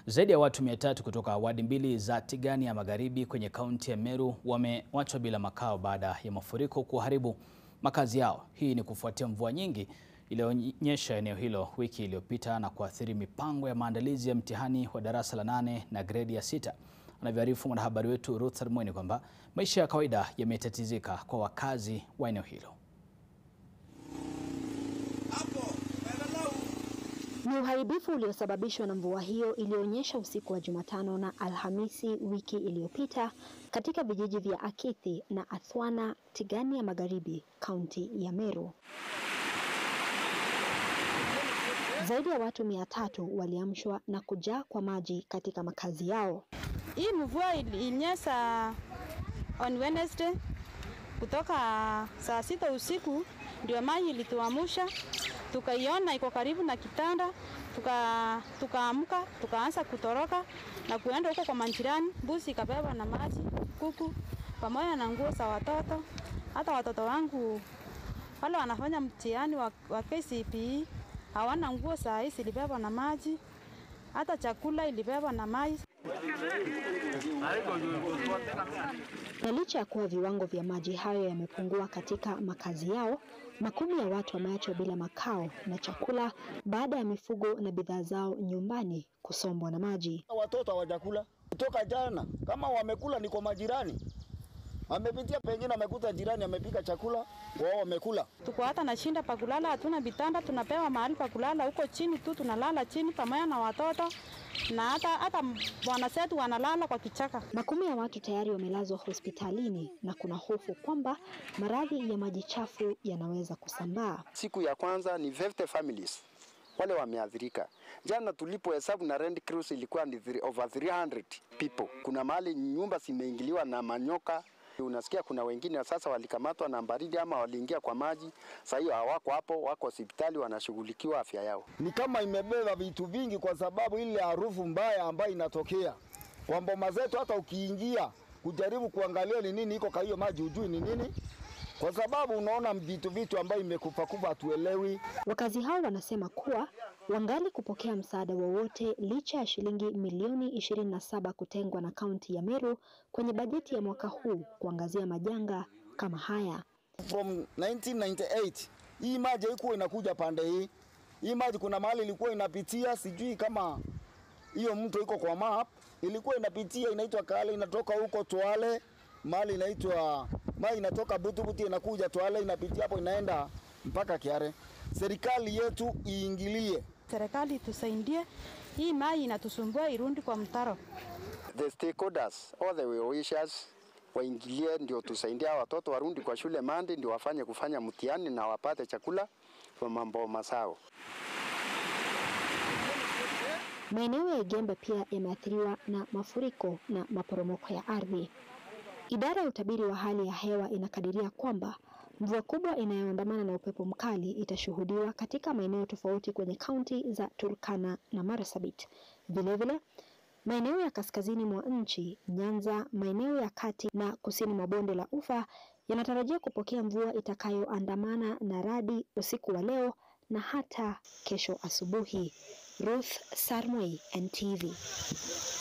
Zaidi ya watu mia tatu kutoka wadi mbili za Tigania ya Magharibi kwenye kaunti ya Meru wamewachwa bila makao baada ya mafuriko kuharibu makazi yao. Hii ni kufuatia mvua nyingi iliyonyesha eneo hilo wiki iliyopita na kuathiri mipango ya maandalizi ya mtihani wa darasa la nane na gredi ya sita. Anavyoarifu mwanahabari wetu Ruth Armweni kwamba maisha ya kawaida yametatizika kwa wakazi wa eneo hilo. Ni uharibifu uliosababishwa na mvua hiyo iliyonyesha usiku wa Jumatano na Alhamisi wiki iliyopita katika vijiji vya Akithi na Athwana, Tigania ya Magharibi, kaunti ya Meru. Zaidi ya watu mia tatu waliamshwa na kujaa kwa maji katika makazi yao. Hii mvua ilinyesha on Wednesday kutoka saa sita usiku, ndio maji ilituamusha, tukaiona iko karibu na kitanda, tukaamka tuka tukaanza kutoroka na kuenda huko kwa manjirani. Mbuzi ikabebwa na maji, kuku pamoja na nguo za watoto. Hata watoto wangu wale wanafanya mtihani wa, wa KCPE hawana nguo, saa hii zilibebwa na maji, hata chakula ilibebwa na maji. Na licha ya kuwa viwango vya maji hayo yamepungua katika makazi yao, makumi ya watu wameachwa bila makao na chakula baada ya mifugo na bidhaa zao nyumbani kusombwa na maji. Watoto hawajakula kutoka jana, kama wamekula ni kwa majirani, wamepitia pengine, amekuta jirani amepika chakula, wao wamekula. Tuko hata na shinda pa kulala, hatuna vitanda, tunapewa mahali pa kulala huko chini tu, tunalala chini pamoja na watoto na hata hata bwana zetu wanalala kwa kichaka. Makumi ya watu tayari wamelazwa hospitalini na kuna hofu kwamba maradhi ya maji chafu yanaweza kusambaa. Siku ya kwanza ni 50 families wale wameathirika. Jana tulipohesabu na Red Cross ilikuwa ni over 300 people. Kuna mahali nyumba zimeingiliwa na manyoka. Unasikia kuna wengine sasa walikamatwa na baridi ama waliingia kwa maji. Sasa hiyo hawako hapo, wako hospitali wanashughulikiwa afya yao. Ni kama imebeba vitu vingi, kwa sababu ile harufu mbaya ambayo inatokea kwa mboma zetu, hata ukiingia kujaribu kuangalia ni nini iko kwa hiyo maji, hujui ni nini kwa sababu unaona vitu vitu ambayo imekufa kufa, hatuelewi. Wakazi hao wanasema kuwa wangali kupokea msaada wowote licha ya shilingi milioni 27 kutengwa na kaunti ya Meru kwenye bajeti ya mwaka huu kuangazia majanga kama haya. From 1998 hii maji haikuwa inakuja pande hii. Hii maji kuna mahali ilikuwa inapitia, sijui kama hiyo mto iko kwa map, ilikuwa inapitia inaitwa Kale, inatoka huko Twale mahali inaitwa maji inatoka Butubuti inakuja Twale inapitia hapo inaenda mpaka Kiare. Serikali yetu iingilie, serikali tusaidie, hii maji inatusumbua irundi kwa mtaro. The stakeholders all the well-wishers waingilie, ndio tusaidie watoto warundi kwa shule Mandi, ndio wafanye kufanya mtihani na wapate chakula kwa mambo masao. Maeneo ya Igembe pia yameathiriwa na mafuriko na maporomoko ya ardhi. Idara ya utabiri wa hali ya hewa inakadiria kwamba mvua kubwa inayoandamana na upepo mkali itashuhudiwa katika maeneo tofauti kwenye kaunti za Turkana na Marsabit. Vilevile, maeneo ya kaskazini mwa nchi, Nyanza, maeneo ya kati na kusini mwa bonde la Ufa yanatarajia kupokea mvua itakayoandamana na radi usiku wa leo na hata kesho asubuhi. Ruth Sarmoi, NTV.